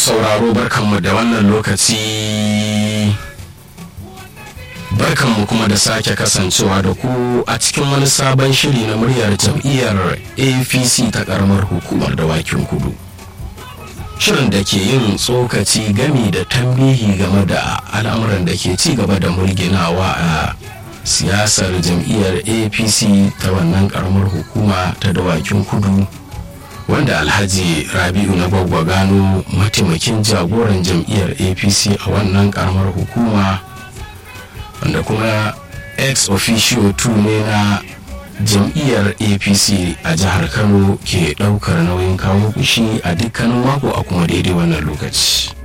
sauraro barkanmu da wannan lokaci barkanmu kuma da sake kasancewa da ku a cikin wani sabon shiri na muryar jam'iyyar apc ta karamar hukumar dawakin kudu shirin da ke yin tsokaci gami da tambihi game da al'amuran da ke ci gaba da mulginawa a siyasar jam'iyyar apc ta wannan karamar hukuma ta dawakin kudu wanda alhaji rabi'u na gwagwa gano mataimakin jagoran jam'iyyar apc a wannan karamar hukuma wanda kuma ex officio 2 ne na jam'iyyar apc a jihar kano ke daukar nauyin kawo kushi a dukkanin mako a kuma daidai wannan lokaci